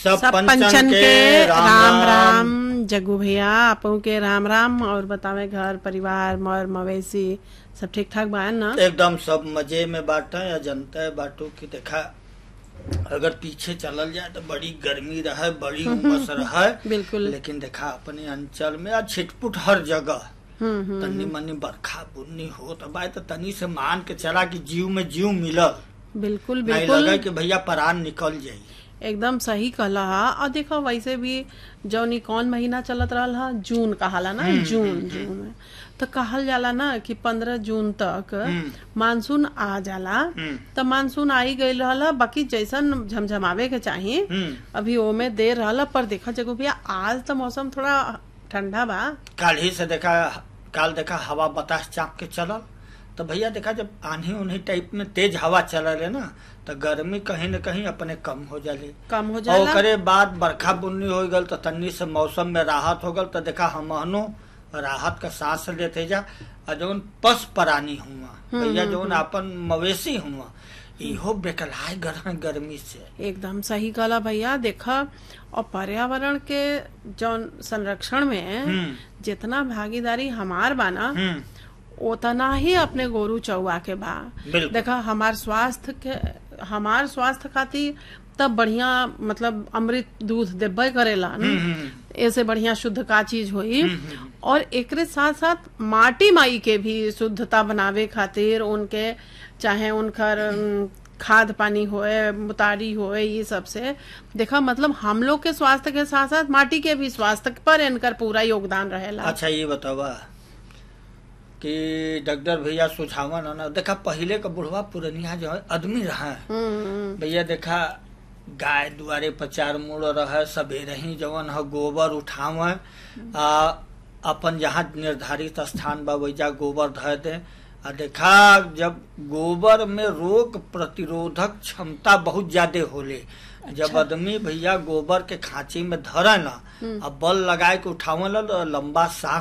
सब सब पंचन पंचन के के राम राम राम। राम जग्गू भैया आपो के राम राम और बतावे घर परिवार मर मवेशी सब ठीक ठाक बा ना एकदम सब मजे में बाटा या जनता है बाटो की देखा अगर पीछे चलल जाए तो बड़ी गर्मी रहे बड़ी उमस रहे बिल्कुल लेकिन देखा अपने अंचल में आज छिटपुट हर जगह हम्म हम्म तनी मनी बरखा बुन्नी हो तो भाई तो तनी से मान के चला कि जीव में जीव मिलल बिल्कुल नहीं बिल्कुल लगे कि भैया परान निकल जाई एकदम सही कहला हा और देखो वैसे भी जौनी कौन महीना चलत रहल हा जून कहाला ना जून जून में तो कहल जाला ना कि पंद्रह जून तक हम्म। मानसून आ जाला हम्म। तो मानसून आई गई रहल बाकी जैसन झमझमावे के चाही हम्म अभी ओमे देर रहल पर देखा जगो भैया आज तो मौसम थोड़ा ठंडा बा काल ही से देखा काल देखा हवा बतास चाप के चलल तो भैया देखा जब आंधी उन्ही टाइप में तेज हवा चलल है ना तो गर्मी कहीं न कहीं अपने कम हो जाली कम हो और जाला ओकरे बाद बरखा बुन्नी हो गल तो तन्नी से मौसम में राहत हो गल तो देखा हमहनो राहत का सांस लेते जा और जौन पस प्राणी हुआ भैया जौन अपन मवेशी हुआ इहो बेकलाय गर, गर्मी से एकदम सही कहला भैया देखा और पर्यावरण के जौन संरक्षण में हम्म जितना भागीदारी हमार बा ना हम्म उतना ही अपने गोरू चौवा के बा बिल्कुल। देखा हमार स्वास्थ्य के हमार स्वास्थ्य खातिर तब बढ़िया मतलब अमृत दूध देबे करेला न हम्म, हम्म, ऐसे बढ़िया शुद्ध का चीज होई हम्म। और एकरे साथ साथ माटी माई के भी शुद्धता बनावे खातिर उनके चाहे उनकर अम, खाद पानी होए मुतारी होए ये सब से देखा मतलब हम लोग के स्वास्थ्य के साथ साथ माटी के भी स्वास्थ्य पर इनकर पूरा योगदान रहेला अच्छा ये बतावा कि डॉक्टर भैया सुझावन है ना देखा पहले का बुढ़वा पुरनिया जो है आदमी रहा हम्म भैया देखा गाय दुआरे पर चार मुड़ रहे सवेरे ही जवन है गोबर उठावे आ अपन जहाँ निर्धारित स्थान बा वैजा गोबर धर दे आ देखा जब गोबर में रोग प्रतिरोधक क्षमता बहुत ज्यादा होले जब आदमी भैया गोबर के खांची में धरे ना आ बल लगाए के उठावे ला तो लंबा सांस